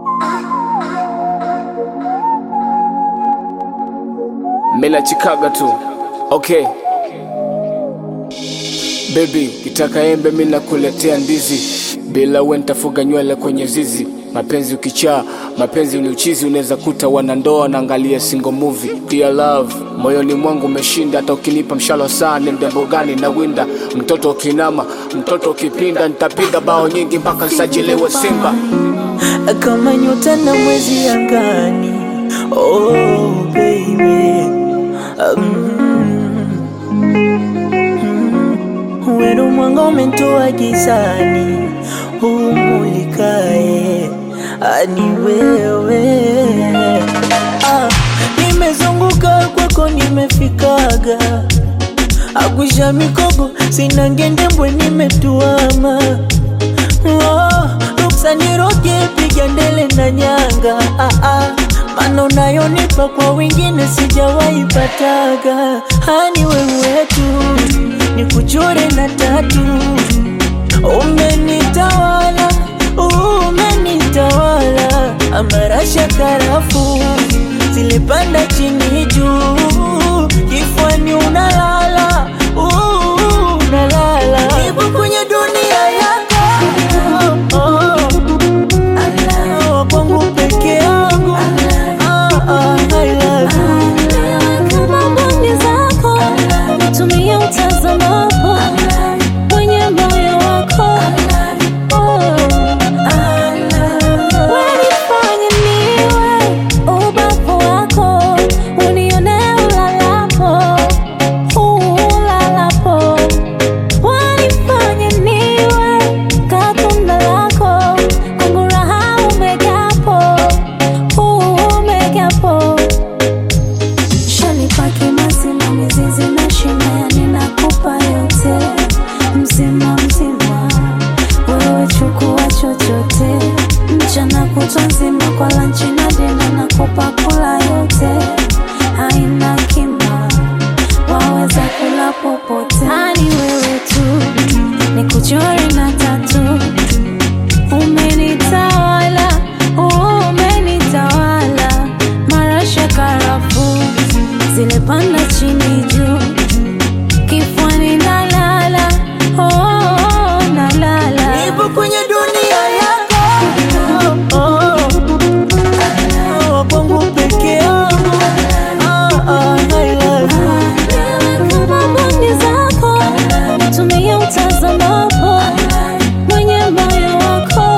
Mela Chicago tu. Okay. Baby, kitaka embe mimi nakuletea ndizi. Bila wewe nitafuga nywele kwenye zizi. Mapenzi ukichaa, mapenzi ni uchizi, unaweza kuta wanandoa naangalia single movie. Dear love, moyoni mwangu umeshinda, hata ukinipa mshalo saa ni mdembo gani na winda. Mtoto ukinama, mtoto ukipinda, nitapiga bao nyingi mpaka nsajiliwe Simba. kama nyota na mwezi angani. Oh baby, mm, wenu mwanga umentoa gizani, umulikae ani wewe. Ah, nimezunguka kwako, nimefikaga agwisha mikogo, sina ngendembwe, nimetuama Oh, ruksa niroge, piga ndele na nyanga ah, ah. Mana unayonipa kwa wengine sijawahi pataga, hani wewe tu nikuchore na tatu, umenitawala, umenitawala, amarasha karafu zilipanda chini juu, kifuani unalala, uh, unalala, nipo kwenye dunia yako Allah, kwangu peke yangu Ah, ah, I love you. Kama mboni zako tumia utazamapo kwenye moyo wako wanifanye niwe ubavu wako unione ulalapo ulalapo wanifanye niwe katunda lako kwangu raha umegapo umegapo Shanipaki mazima mizizi na shina ninakupa yote mzima mzima, wewe chukua chochote, mchana kutwa nzima kwa lanchi na dina nakupa kula yote, haina kima, waweza kula popote, ani wewe tu nikuchore na tatu Umenitawala, umenitawala, marasha karafu zile panda chini juu, kifuani nalala, oh, nalala. Nipo kwenye dunia yako Oh, oh, kwangu peke yangu Ah, ah, I love you. Kama mboni zako tumia utazamapo mwenye moyo wako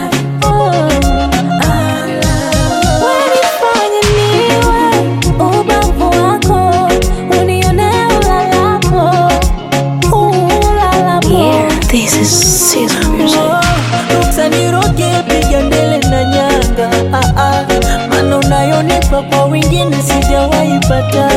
wanifanye niwe ubavu wako unione ulalapo ulalapo Ruksa niroge, piga ndele na nyanga ah, ah. Mana unayonipa kwa wengine sijawahi pata